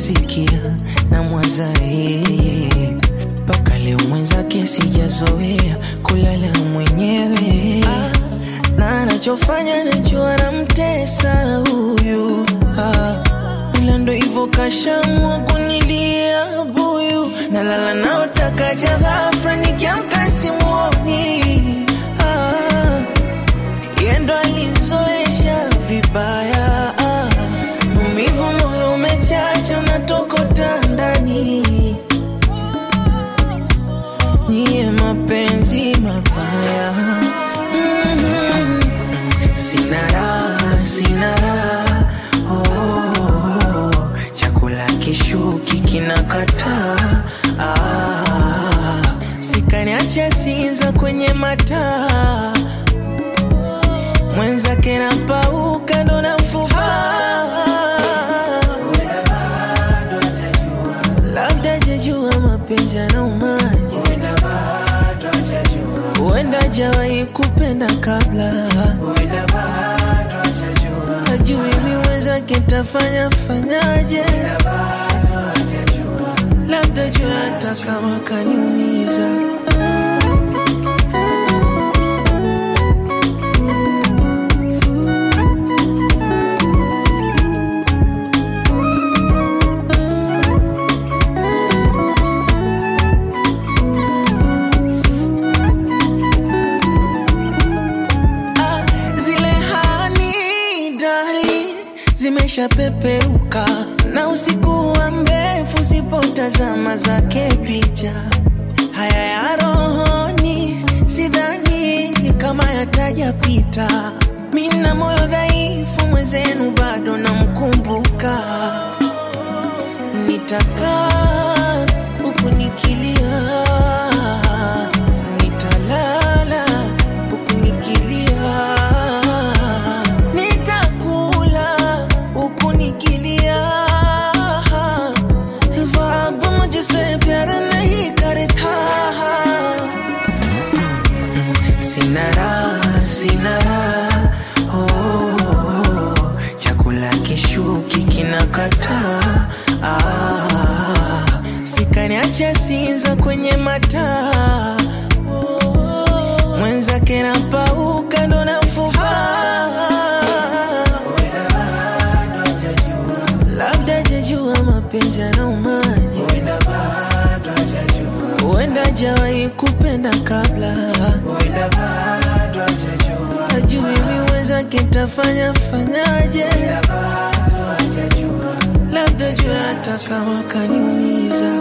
nikisikia na mwaza yeye mpaka leo mwenzake sijazoea kulala mwenyewe ah, na anachofanya najua namtesa huyu ah, ila ndo hivyo kashamua kunilia buyu nalala naotakaja ghafra nikiamka simuoni ah, yendo alinzoesha vibaya ah, maumivu moyo umechacha unatokota ndani niye mapenzi mabaya mm-hmm. sina raha sina raha oh, chakula kishuki kinakataa ah, sikaniacha sinza kwenye mataa mwenzake napauka ndo nafuba labda jajua mapenzi yanaumaji huenda jawahi kupenda kabla ajui miwezake tafanya fanyaje labda jua hata kama kaniumiza Ah, zile hani dali zimeshapepeuka na usiku wa mrefu sipotazama zake picha haya ya rohoni sidhani kama yatajapita mina moyo dhaifu mwenzenu bado namkumbuka nitakaa huku nikilia nitalala huku nikilia nitakula huku nikilia ख्वाब मुझसे प्यार नहीं करता sinara sinara oh, chakula kishuki kinakataa ah, sikaniacha sinza kwenye mataa oh, mwenzake napauka ndo nafuba labda jajua mapenzi yanaumaji huenda jawahi kupenda kabla ajui miwezake tafanya fanyaje labda jua hata kama kaniumiza